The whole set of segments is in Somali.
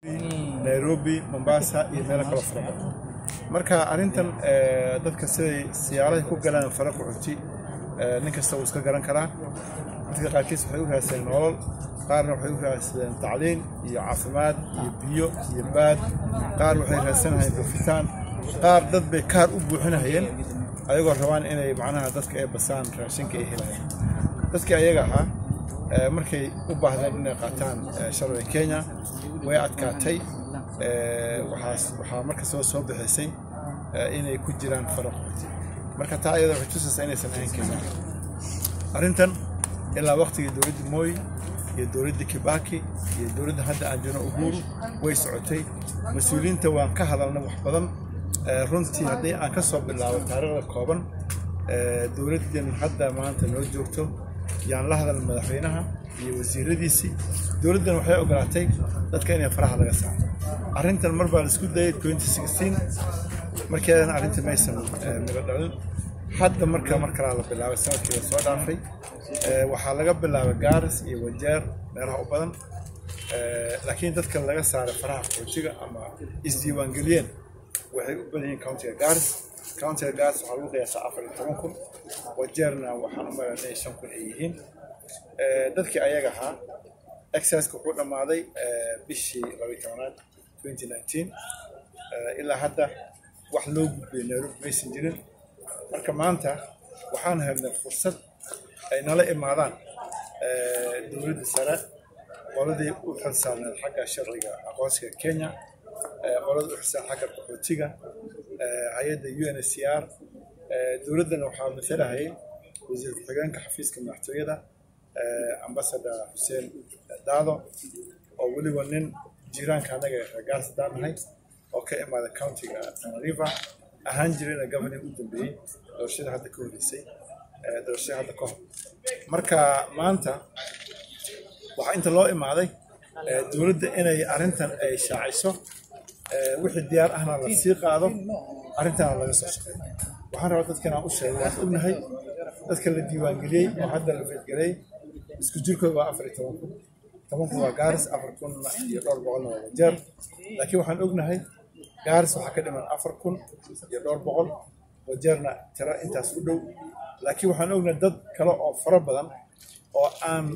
nairobi mombasa iyo meelo kalo fara badan marka arrintan dadka siday siyaarahay ku galaan fara qaxooti nin kasta wuu iska garan karaa dadka qaarkiis waxay u raadsadeen nolol qaarna waxay u raadsadeen tacliin iyo caafimaad iyo biyo iyo baad qaar waxay raadsanahayeen buufitaan qaar dad bay kaar u buuxinahayeen ayagoo rabaan inay macnaha dadka ay basaan raashinka ay helayaan dadkii ayaga ahaa markay u baahdeen inay qaataan sharciga kenya way adkaatay waxaa marka soo soo bixisay inay ku jiraan fara qaxooti marka taa ayada waxay tusaysaa inaysan ahayn kenya arrintan ilaa waqtigii dowladda mooy iyo dowladda kibaki iyo dowladda hadda aan jirno uhuru way socotay mas-uuliyiinta waan ka hadalnay wax badan runtii haddii aan ka soo bilaabo taariikhda kooban dowladdan hadda maanta noo joogto yaan la hadal madaxweynaha iyo wasiiradiisii dowladdan waxay ogolaatay dadka inay faraha laga saaro arrintan mar baa la isku dayay markeedana arrinta maysan miro dhalin hadda marka mar kalaa la bilaabay sanadkii la soo dhaafay waxaa laga bilaabay gaaris iyo wajeer meelaha u badan laakiin dadka laga saaray faraha qaxootiga ama isdiiwaangeliyeen waxay u badan yihiin countiga gaaris countiga gaaris waxaa lagu qiyaasaa afar iyo toban kun wajeerna waxaan u malaynaa inay shan kun ay yihiin dadkii ayaga ahaa exerciska wuxuu dhammaaday bishii labayo tobanaad twenty nineteen ilaa hadda wax loo gudbiyay nairobi maysan jirin marka maanta waxaan helnay fursad ay nala imaadaan dowladda sare qoladii u xilsaarneed xagga sharciga aqoonsiga kenya qolada u xilsaan xagga qaxootiga hay-adda u n s c r dowladdana waxaa matalahayay wasiir ku-xigeenka xafiiska madaxtooyada ambasador xuseen daado oo weliba nin jiiraanka annaga ragaas daanahay oo ka imaada countiga tanariva ahaan jirayna governing u dambeeyey doorashada hadda ka horeysay doorashada hadda ka hor marka maanta waxaa inta loo imaaday dowladda inay arrintan ay shaaciso wixii diyaar ahna la sii qaado arrintana laga soo shaqeeyo waxaan rabaa dadkan aan u sheegay waan ognahay dadka la diiwaangeliyey oo hadda la feedgelay isku jirkooda waa afar iyo toban kun toban kun waa gaaris afar kunna iyo dhowr boqolna waa wajeer laakiin waxaan ognahay gaaris waxaa ka dhiman afar kun iyo dhowr boqol wajeerna tiro intaas u dhow laakiin waxaan ognahay dad kale oo fara badan oo aan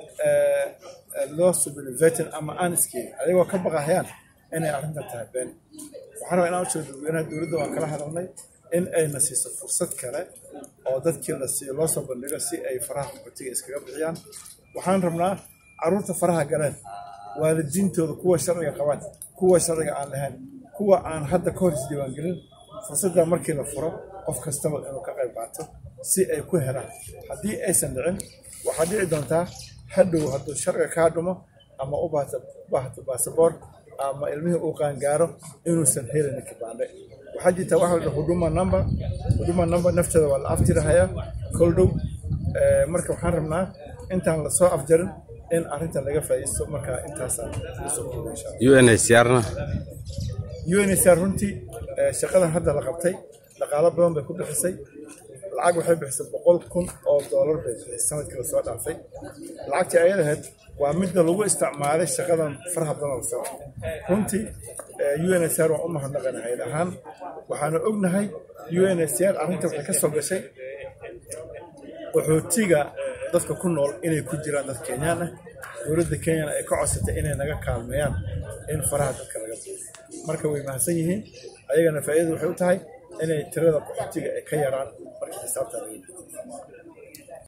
loo subin vetin ama aan iskeedin ayagoo ka baqahayaan inay arrintan tahay been waxaan rabaa inaan u sheego dadweynaha dowladda waan kala hadalnay in ayna siiso fursad kale oo dadkii la siiyo loo soo bandhigo si ay faraha qaxootiga iskaga bixiyaan waxaan rabnaa carruurta faraha galeen waalidiintooda kuwa sharciga qabaan kuwa sharciga aan lahayn kuwa aan hadda ka hor isdiiwaangelin fursadda markii la furo qof kastaba inuu ka qayb qaato si ay ku helaan haddii aysan dhicin waxaa dhici doontaa hadhow hadduu sharciga kaa dhumo ama u baahto baasaboor ama ilmihii uu qaangaaro inuusan helin kibaandhe waxaa jirta waxa la dhaha huduma number huduma number nafteeda waa la afjirahayaa kol dhow marka waxaan rabnaa intaan lasoo afjarin in arrintan laga faa'iisto marka intaasaan usoo kooba insha allah UNHCR-na UNHCR runtii shaqadan hadda la qabtay dhaqaalo badan bay ku bixisay lacag waxay bixisay boqol kun oo doolar bay bixisay sanadkii lasoo dhaafay lacagtii ayada ahayd waa midda lagu isticmaalay shaqadan faraha badan la soo runtii UNHCR waan u mahadnaqana hayad ahaan waxaana ognahay UNHCR arrinta waxay ka soo gashay qaxootiga dadka ku nool inay ku jiraan dad kenyaan ah dowladda kenyana ay ka codsatay inay naga kaalmeeyaan in faraha dadka laga buuyo marka way mahadsan yihiin ayagana faa'iidadu waxay u tahay inay tirada qaxootiga ay ka yaraan markii xisaabta laga buuyo